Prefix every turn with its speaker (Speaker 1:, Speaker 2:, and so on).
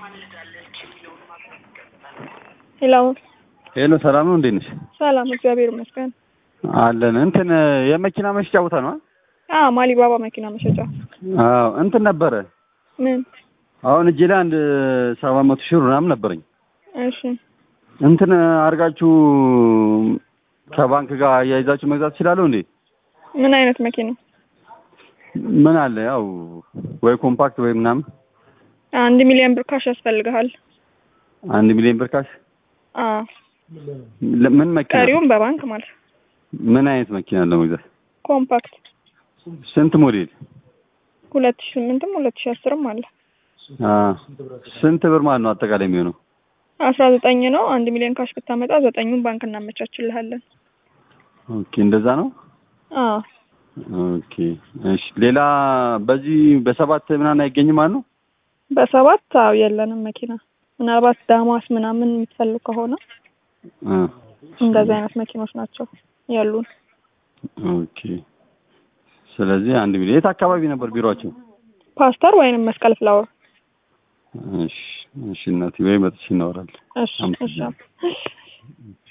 Speaker 1: ሄሎ
Speaker 2: ሄሎ ሰላም ነው፣ እንዴት ነሽ?
Speaker 1: ሰላም፣ እግዚአብሔር ይመስገን።
Speaker 2: አለን። እንትን የመኪና መሸጫ ቦታ ነው?
Speaker 1: አ ማሊባባ መኪና መሸጫ።
Speaker 2: አዎ፣ እንትን ነበረ።
Speaker 1: ምን?
Speaker 2: አሁን እጄ ላይ አንድ ሰባት መቶ ሺህ ብር ምናምን ነበረኝ።
Speaker 1: እሺ፣
Speaker 2: እንትን አድርጋችሁ ከባንክ ጋር አያይዛችሁ መግዛት ትችላለሁ እንዴ?
Speaker 1: ምን አይነት መኪና?
Speaker 2: ምን አለ ያው ወይ ኮምፓክት ወይ ምናምን።
Speaker 1: አንድ ሚሊዮን ብር ካሽ ያስፈልግሃል።
Speaker 2: አንድ ሚሊዮን ብር ካሽ።
Speaker 1: አ
Speaker 2: ምን መኪና?
Speaker 1: ቀሪውም በባንክ ማለት ነው።
Speaker 2: ምን አይነት መኪና ለመግዛት?
Speaker 1: ኮምፓክት
Speaker 2: ስንት ሞዴል?
Speaker 1: ሁለት ሺህ ስምንትም ሁለት ሺህ አስርም አለ።
Speaker 2: አ ስንት ብር ማለት ነው አጠቃላይ የሚሆነው?
Speaker 1: አስራ ዘጠኝ ነው። አንድ ሚሊዮን ካሽ ብታመጣ ዘጠኙን ባንክ እናመቻችልሃለን።
Speaker 2: ኦኬ፣ እንደዛ ነው።
Speaker 1: አ
Speaker 2: ኦኬ፣ እሺ። ሌላ በዚህ በሰባት ምናምን አይገኝም ማለት ነው?
Speaker 1: በሰባት አዎ፣ የለንም መኪና። ምናልባት ዳማስ ምናምን የምትፈልግ ከሆነ
Speaker 2: አ
Speaker 1: እንደዚህ አይነት መኪኖች ናቸው ያሉን።
Speaker 2: ኦኬ። ስለዚህ አንድ ሚሊዮን የት አካባቢ ነበር ቢሮአቸው?
Speaker 1: ፓስተር ወይንም መስቀል ፍላወር።
Speaker 2: እሺ፣ እሺ እናቴ ወይ መጥቼ እናወራለን።
Speaker 1: እሺ፣ እሺ።